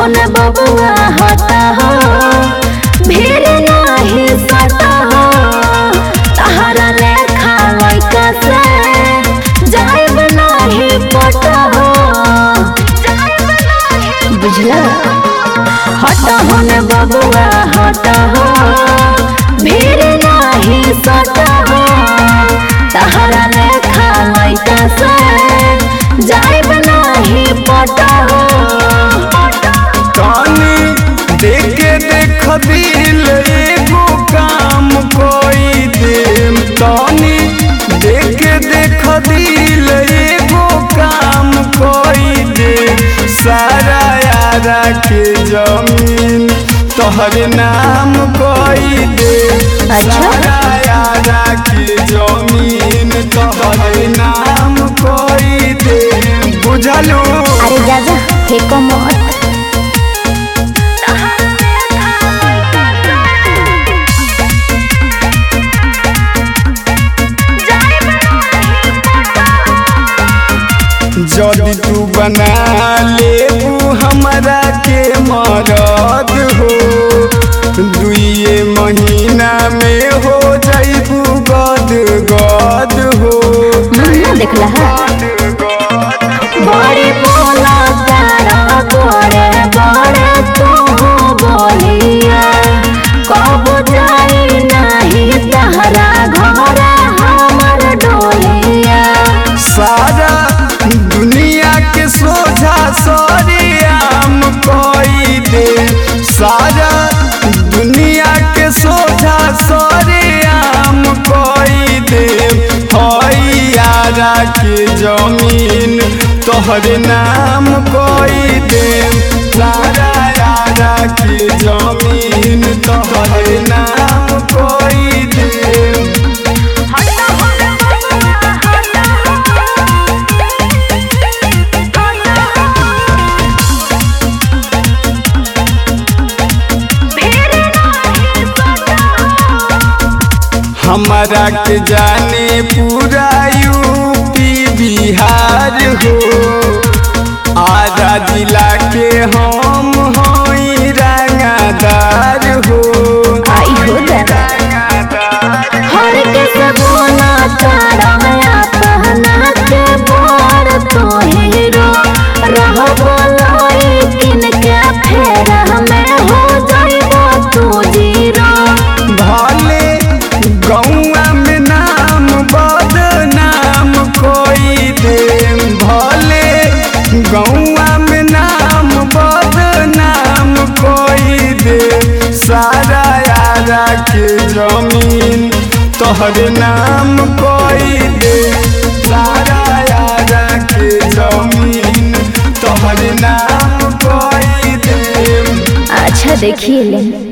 होने बबुआ हटा हो भीड़ नाही सटा हो तहरा लेखा लइका से जाइब नाही पटा हो बुझला हटा होने बबुआ हटा हो भीड़ नाही सटा हो तहरा लेखा लइका से जाइब नाही पटा हो कानी देखे देख दिल एगो काम कोई देम तानी देखे देख दिल एगो काम कोई दे सारा यारा के जमीन तोहरे नाम कोई दे अच्छा। सारा यारा के जमीन तोहरे नाम कोई दे बुझलू अरे जा जा फेंको मत जदि तू बना लेबू हमरा के मरद हो दुइये महीना में हो जैबू गद गद हो मुन्ना देखला है बड़े बोला तारा बड़े बड़े तू बोलिया कब जाई नहीं तहरा घर हमर डोलिया सारा दुनिया के सोझा सरियाम कोई दे सारा दुनिया के सोझा सरियाम कोई दे हई यारा के जमीन तोहरे नाम कोई दे सारा यारा के जमीन तोहरे नाम कोई दे हमारा के जाने पूरा यूपी बिहार हो आधा जिला के हम हई रंगादार हो आई हो दादा हर के सगुना तारा पहना के बोर तो हीरो रह बोलाई किन के फेर हमें हो जाइबो तू जीरो भले गौआ में नाम बदनाम कोई दे भले गौआ में नाम बदनाम कोई दे सारा यारा के जमीन तोहरे नाम कोई दे सारा यारा के जमीन तोहरे नाम कोई दे अच्छा देखिए ले